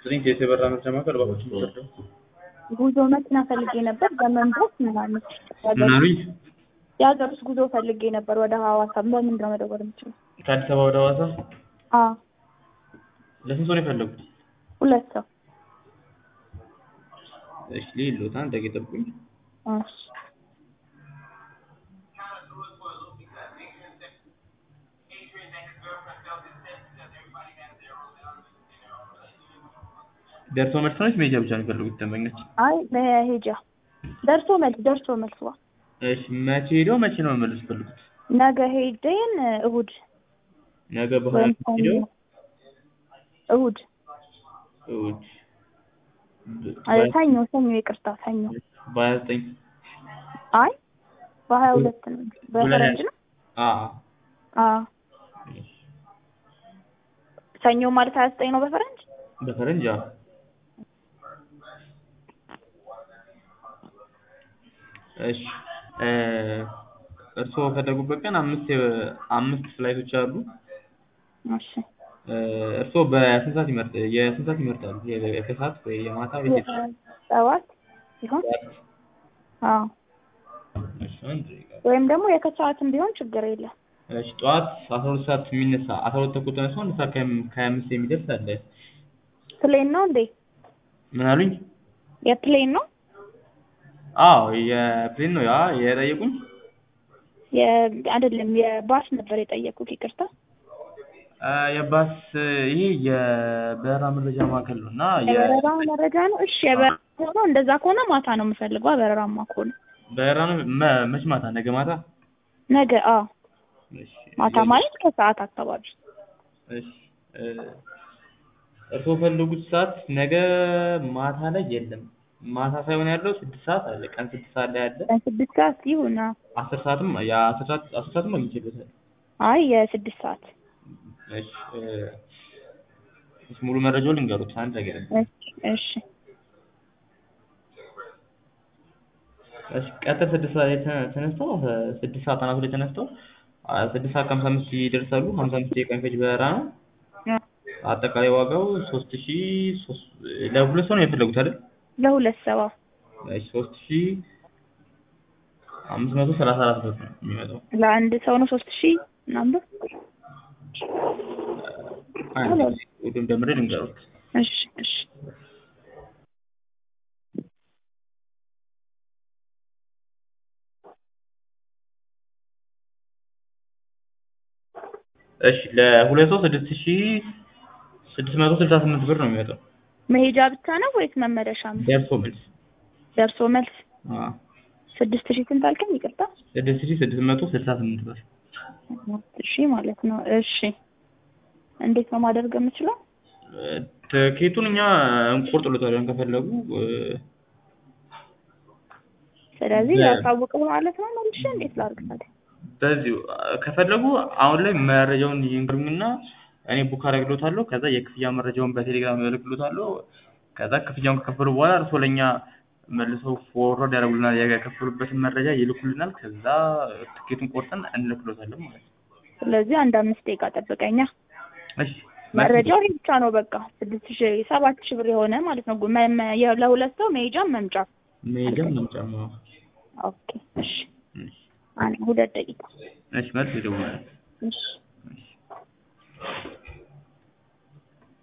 ስጥልኝ የበራ መርጃ ማዕከል እባክዎት የሚወርደው ጉዞ መኪና ፈልጌ ነበር በመንቦስ ምናምን ምን አሉኝ? የሀገር ውስጥ ጉዞ ፈልጌ ነበር ወደ ሐዋሳ በምንድን ነው መደወል የምችለው? ከአዲስ አበባ ወደ ሐዋሳ አዎ ለስንት ሰው ነው የፈለጉት? ሁለት ሰው እሺ ሌሎት አንድ ደቂቃ ጠብቁኝ። እሺ ደርሶ መልስ ነች መሄጃ ብቻ ነው የፈለጉት ደንበኞች? አይ መሄጃ ደርሶ መልስ ደርሶ መልስ ዋ እሺ መቼ ሄደው መቼ ነው መመለስ የፈለጉት? ነገ ሄደን እሁድ ነገ በኋላ ወይም ሄደው እሁድ እሑድ አይ ሰኞ ሰኞ ይቅርታ ሰኞ በሀያ ዘጠኝ አይ በሀያ ሁለት ነው በፈረንጅ ነው አዎ አዎ ሰኞ ማለት ሀያ ዘጠኝ ነው በፈረንጅ በፈረንጅ አዎ እሺ እ እርስዎ በፈለጉበት ቀን አምስት አምስት ፍላይቶች አሉ። እሺ እ እርስዎ በስንት ሰዓት ይመርጥ የስንት ሰዓት ይመርጣሉ? የ- ከሰዓት ወይ የማታ ወይ የጠዋት? ሰባት ሲሆን አዎ እሺ አንድ ደቂቃ ወይም ደግሞ የከሰዓትም ቢሆን ችግር የለም እሺ ጠዋት አስራ ሁለት ሰዓት የሚነሳ አስራ ሁለት ተኩል ተነስቶ አንድ ሰዓት ከሀያ ከሀያ አምስት የሚደርስ አለ። ፕሌን ነው እንዴ ምን አሉኝ? የፕሌን ነው አዎ የፕሌን ነው ያ የጠየቁኝ? የ- አይደለም የባስ ነበር የጠየኩት ይቅርታ እ የባስ ይሄ የበረራ መረጃ ማዕከል ነው እና የ- የበረራ መረጃ ነው እሺ የበረራ ነው እንደዛ ከሆነ ማታ ነው የምፈልገው በረራማ ከሆነ በረራ ነው መ- መች ማታ ነገ ማታ? ነገ አዎ እሺ ማታ ማለት ከሰዓት አካባቢ እሺ እ እርስዎ የፈለጉት ሰዓት ነገ ማታ ላይ የለም። ማታ ሳይሆን ያለው ስድስት ሰዓት አለ። ቀን ስድስት ሰዓት ላይ አለ። ስድስት ሰዓት ይሁን አዎ። አስር ሰዓትም የአስር ሰዓት አስር ሰዓትም አግኝቼበታለሁ። አይ የስድስት ሰዓት እሺ እ እሺ ሙሉ መረጃውን ልንገሩት አንድ ነገር እሺ እሺ እሺ ቀጥር ስድስት ሰዓት ላይ ተ- ተነስተው እ ስድስት ሰዓት አናቱ ላይ ተነስተው አ ስድስት ሰዓት ከሀምሳ አምስት ይደርሳሉ። ሀምሳ አምስት ደቂቃ የሚፈጅ በረራ ነው። አጠቃላይ ዋጋው ሶስት ሺ ሶስት ለሁለት ሰው ነው የፈለጉት አይደል? ለሁለት ሰው አዎ። እሺ ሶስት ሺ አምስት መቶ ሰላሳ አራት ብር ነው የሚመጣው። ለአንድ ሰው ነው ሶስት ሺህ ምናምን ብር አንድ ጊዜ ሁሉም ደምሬ ልንገሩት። እሺ እሺ እሺ ለሁለት ሰው ስድስት ሺ ስድስት መቶ ስልሳ ስምንት ብር ነው የሚመጣው መሄጃ ብቻ ነው ወይስ መመለሻም? ደርሶ መልስ። ደርሶ መልስ አዎ ስድስት ሺህ ስንት አልከኝ? ይቅርታ ስድስት ሺ ስድስት መቶ ስልሳ ስምንት ብር። እሺ ማለት ነው። እሺ እንዴት ነው ማደርግ የምችለው? እ ትኬቱን እኛ እንቆርጥሎታለን ከፈለጉ እ ስለዚህ ለ- ላሳውቅህ ማለት ነው መልሼ እንዴት ላድርግ ታዲያ? በዚሁ ከፈለጉ አሁን ላይ መረጃውን ይንገሩኝና እኔ ቡክ አደርግሎታለሁ። ከዛ የክፍያ መረጃውን በቴሌግራም እልክሎታለሁ። ከዛ ክፍያውን ከከፈሉ በኋላ እርስዎ ለእኛ መልሰው ፎርዋርድ ያደርጉልናል። የከፈሉበትን መረጃ ይልኩልናል። ከዛ ትኬቱን ቆርጠን እንልክሎታለን ማለት ነው። ስለዚህ አንድ አምስት ደቂቃ ጠብቀኛ። እሺ መረጃው ይሄ ብቻ ነው በቃ ስድስት ሺህ ሰባት ሺህ ብር የሆነ ማለት ነው። መ- መ- የ- ለሁለት ሰው መሄጃም መምጫ። መሄጃም መምጫም ነው። ኦኬ እሺ እሺ አንድ ሁለት ደቂቃ እሺ መልስ ይደውላል። እሺ እሺ